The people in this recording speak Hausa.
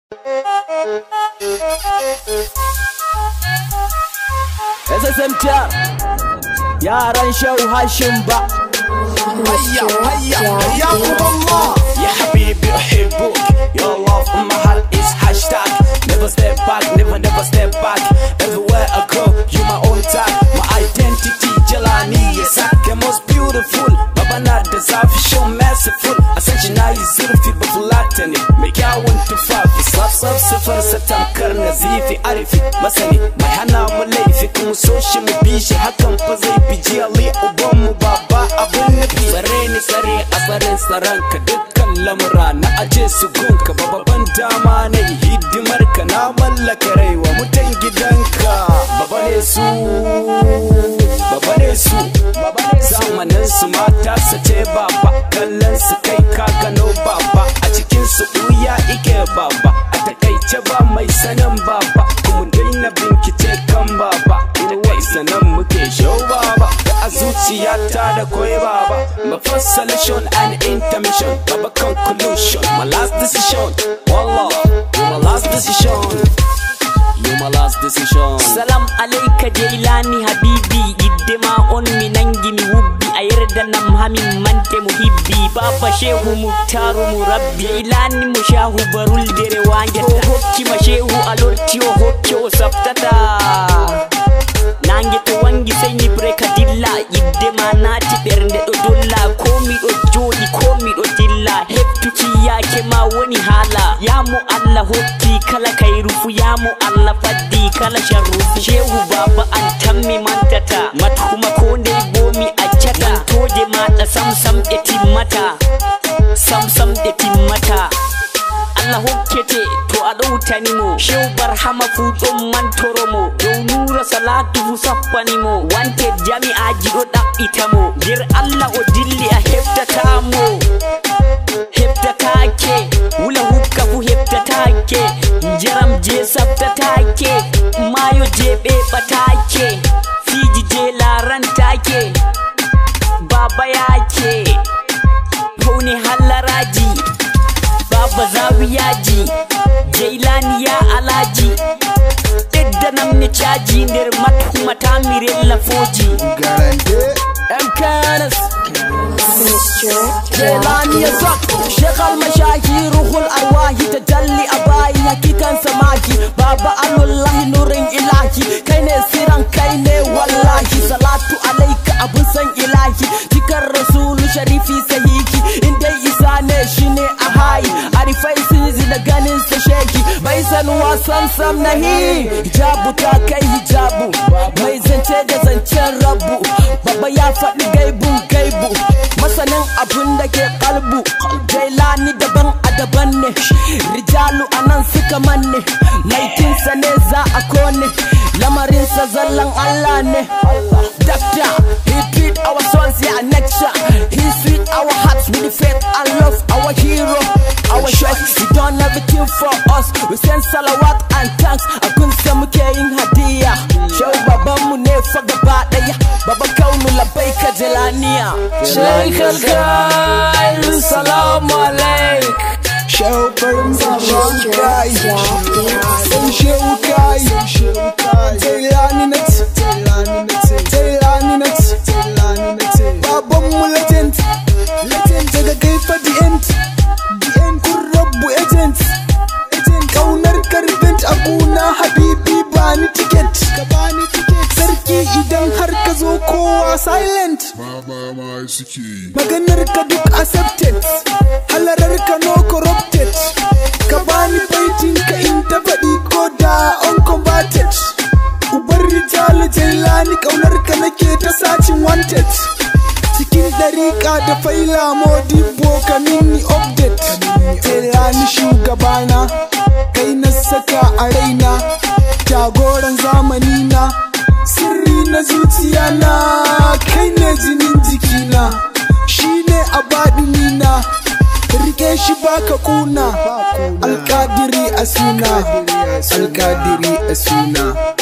SSMT yaran shau hashin ba هيا هيا حياكم الله يا حبيبي أحبك Your love in my heart is hashtag Never step back, never never step back Everywhere I go, you my own tag My identity, Jelani is the most beautiful Baba na da zafi show merciful A san shi na yi zurfi ba fulata ne Mai kyawun tufafi Saf saf sifar sa tamkar nazifi arifi Masani mai hana mu laifi kuma so shi mu bi shi Hakan fa zai fi jiyali uban mu baba abun nufi Tsare ni tsare a tsarin tsaron ka dukkan lamura na aje su gunka babban dama na yi hidimar ka na mallaka raiwa mutan gidanka baba ne su baba ne su zamanin su mata su ce baba kallon su kai ka gano baba a cikin su ɓuya ike baba a takaice ba mai sanin baba kuma daina bincike kan baba wai sanan muke shau baba da a zuciyata da koi baba my first solution and intermission baba conclusion my last decision wallah you my last decision you my last decision salam alaika jailani habibi iddema on mi nangi mi wubbi a yerda nam hamin mante muhibbi baba shehu muktaru mu rabbi jailani mo shahu baruldere wangeta o hokkima shehu a lorti o hokki o saftata nange to wangi sai ni breka dilla yidde ma naati ɓernde ɗo dolla ko miɗo jooɗi ko miɗo dilla heftuki yake ma woni haala yamo allah hokki kala kayru fu yamo allah faddi kala sharru fu shehu baba an tammi mantata mathuma ko ndey bomi accata toje maɗa samsam ɗe timmata samsam ɗe timmata Allah hokkete to a ɗowtanimo shew barhama fu ɗon mantoromo dow nura salatu fu sappanimo wante jami'aji ɗo ɗaɓɓitamo nder Allah o dilli a heftatamo heftatake wula hukka fu heftatake jaram je sabtatake mayo je ɓeɓatake fiji je larantake baba yake faune hallaraji baba zawiyaji jailani ya alaji ɓeddanam ne caji nder mathumata mi rella foji garante MKNS Jelani ya zak Sheikh al-mashahi ruhul arwahi tajalli a bayi hakikan samaki Baba alullahi nurin ilahi Kai ne siran kai ne wallahi Salatu alaika abun san ilahi Jikar rasulu sharifi sahiki Inda isa ne shine a hayi Arifai sizi da ganin sa sheki Bai san wasan sam nahi Hijabu ta kai hijabu Mai zance da zancen rabu Baba ya faɗi gaibun gaibu Masanin abun da ke kalbu Jailani daban a daban ne Rijalu a nan suka manne Laifinsa ne za a kone Lamarinsa zallan Allah ne Doctor, he treat our sons yeah next He sweet our hearts with the faith and love Our hero, our choice He done everything for us We send salawat and thanks A kunsa muke yin hadiya Shau babanmu ne fa gaba daya Baba kaunu labai ka jelaniya Sheikh al salamu alaik Shehu farin baban kai San shehu kai Jailani na ce Jailani na ce Baban mu legend Daga gaifa the end Kun rabu agent Kaunar karbent a guna habibi ba ni ticket Sarki idan har ka zo kowa silent Mama ma suke yi. maganar ka duk accepted halarar ka no corrupted ka bani baitin ka in ta faɗi ko da uncombated ubar rijalu jailani kaunar ka nake ta sacin wanted cikin dariƙa da faila modibo ka mini update jailani shugabana kai na saka a raina jagoran zamani na sirri na zuciya na kai ne jinin jikina shi ne a baɗinina rike shi baka kuna alƙadiri a suna alƙadiri a suna